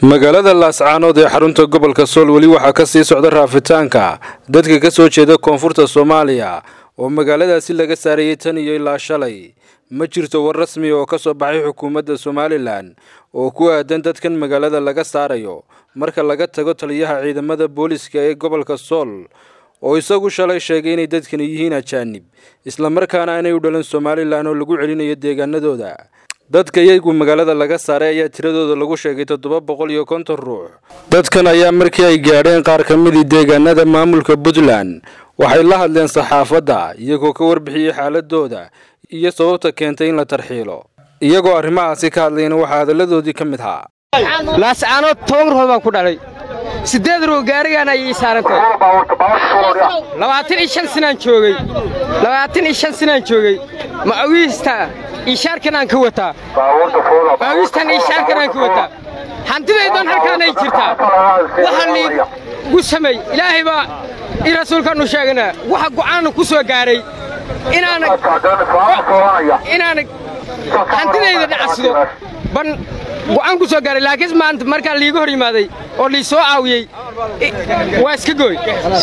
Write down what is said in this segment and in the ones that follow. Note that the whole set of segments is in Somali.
magaalada laascaanood ee xarunta gobolka sool weli waxaa ka sii socda raafitaanka dadka ka soo jeeda koonfurta soomaaliya oo magaaladaasi laga saarayay tan iyo ilaa shalay ma jirto war rasmi oo ka soo baxay xukuumadda somalilan oo ku aadan dadkan magaalada laga saarayo marka laga tago taliyaha ciidamada booliska ee gobolka sool oo isagu shalay sheegay inay dadkani yihiin ajaanib islamarkaana aanay u dhalan somalilan oo lagu celinayo deegaanadooda dadka iyagu magaalada laga saaray ayaa tiradooda lagu sheegay toddoba boqol iyo konton ruux dadkan ayaa markii ay gaadheen qaar ka midii deegaanada maamulka puntland waxay la hadleen saxaafadda iyagoo ka warbixiyey xaaladooda iyo sababta keentay in la tarxiilo iyagoo arrimahaasi ka hadlayna waxaa hadalladoodii ka mid ahaa laascaanood toban ruux baan ku dhalay siddeed ruux gaarigaan ayay saarantay labaatan iyo shan sinaan joogay labaatan iyo shan sinaan joogay macawiista ishaarkan aan ka wataa macawiistan ishaarkan aan ka wataa hantidaydan halkaanay jirtaa waxa liigu samay ilaahay baa i rasuulkaannu sheeganaa waxa go'aanna ku soo gaaray inaana inaana hantidayda dhacsido ban go'aan ku soo gaaray laakiin maanta markaa liiga hor yimaaday oo lii soo caawiyey waa iska gooy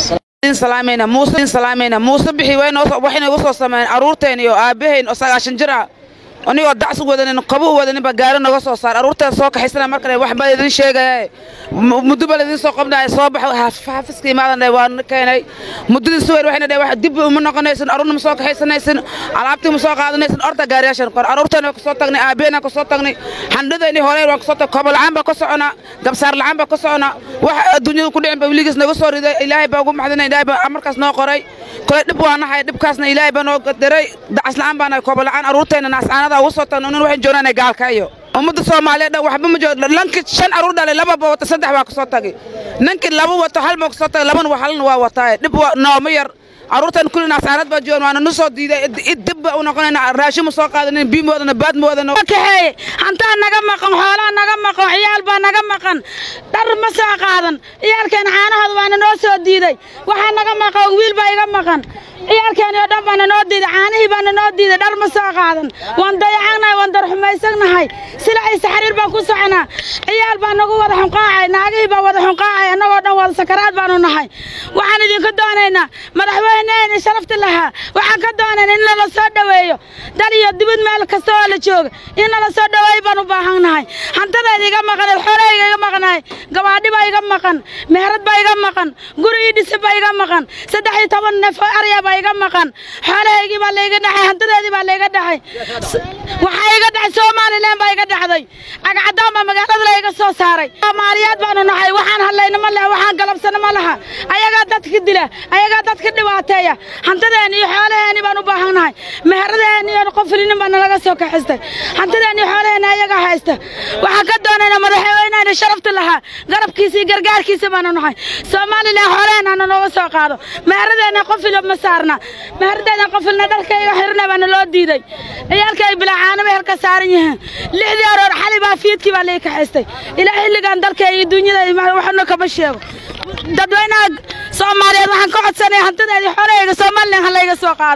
muuse bixi waxayna igu soo sameeyeen carruurteen iyo aabbahayn oo sagaashan jir ah anigoo dacsu wadanin qabu wadaninba gaari noga soo saar arruurteen soo kaxaysana markale waxba idin sheegaya muddoba laydin soo qabnaya soo bax xafiska imaadan waan keenay muddadii suwer waxayna dhaheen wax dib uma noqonaysin arruurna ma soo kaxaysanaysin alaabtii ma soo qaadanaysin orta gaariyaashan qor arruurteen waan kasoo tagnay aabbaheen kasoo tagnay xandhadayni horeen waan kasoo tagnay kobo la'aan baa ka soconaa gabsaar la'aan baa ka soconaa wax adduunyada ku dhicin ba weligiis naga soo riday ilaahay baa ugu maxdinay ilaahay baa amarkaas noo qoray kole dhib waa nahay dhibkaasna ilaahay baa noo diray dacas la'aan baa nahay kobo la'aan arruurteena naascaanada ugu soo tagno nin waxaan joognaa gaalka iyo ummadda soomaaliyeed dhan waxba ma joogo lankii shan carruur dhalay lababa wata saddex waa kasoo tagay ninkii laba wato hal baa kasoo tagay labana halna waa wataaye dhib nooma yar carruurtan kulli naasaanad baa joogan waana nu soo diiday dib baa u noqonayna raashin ma soo qaadanin biyo moodana baad moodana kaxeeye hantaa naga maqan xoolaa naga maqan ciyaal baa naga maqan dhar ma soo qaadan ciyaalkeena caanahooda waana noo soo diiday waxaa naga maqan wiil baa iga maqan ciyaalkeeni oo dhan baana noo diiday caanihii baana noo diiday dhar ma soo qaadan waan dayacanahay waan darxumaysagnahay silacaysa xariir baan ku soconaa ciyaal baa nagu wada xunqaacay naagihii baa wada xunqaacay annagoo dhan wada sakaraad baanu nahay waxaan idinka doonaynaa madaxweyneeni sharafta lahaa waxaan ka doonayna in nala soo dhoweeyo dal iyo dibad meel kasta oo la jooga in nala soo dhoweeyo baan u baahannahay hantadayda iga maqaneed xoolahayga iga maqnahay gabaadhi baa iga maqan meherad baa iga maqan guri ii dhisi baa iga maqan saddex iyo toban neef oo arya baa iga maqan xoolahaygii baa layga dhaxay hantadeedii baa layga dhaxay waxaa iga dhacay somalilan baa iga dhacday cagcadaan baa magaalada layga soo saaray soomaaliyaad baanu nahay waxaan hadlayna ma leha waxaan galabsana ma laha ayagaa dadka dila ayagaa dadka dhibaateeya hantadeeni iyo xoolaheeni baan u baahannahay meheradeeni iyo qofilinin baa nalaga soo kaxistay hantadeeni iyo xoolaheeni ayagaa haysta waxaan ka doonaynaa madaxweyneheni sharafta lahaa garabkiisa iyo gargaarkiisa baanu nahay somalilan xoolaheena hana nooga soo qaado meheradeena qofilo ma saarna meheradeena qofilna dharkayga xirna baana loo diiday ciyaalkay bilaacaanaba halka saaran yihiin lixdii aroor xali baa fiidkii baa lii kaxaystay ilaa xilligan dalkay iyo duunyada waxna kama sheego dadweynaha soomaaliyeed waxaan ka codsanaya hantadeedii xoolahayga somalilan ha layga soo qaado